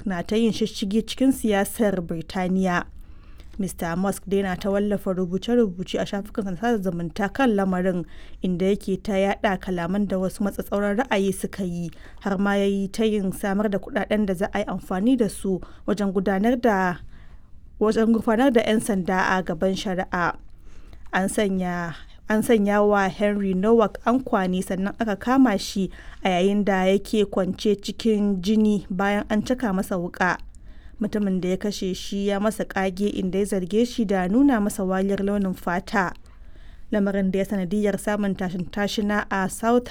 Musk na ta yin shishshigi cikin siyasar Birtaniya. Mr. Musk dai na ta wallafa rubuce-rubuce a shafukan sada zumunta kan lamarin inda yake ta yada kalaman da wasu matsatsauran ra'ayi suka yi har ma ya yi ta yin samar da kudaden da za a yi amfani da su wajen gudanar da wajen gufanar da 'yan sanda a gaban shari'a. An sanya an sanya wa Henry Nowak ankwani sannan aka kama shi a yayin da yake kwance cikin jini bayan an caka masa wuka. Mutumin da ya kashe shi ya masa kage inda ya zarge shi da nuna masa wariyar launin fata. Lamarin da ya sanadiyar samun tashin tashina a South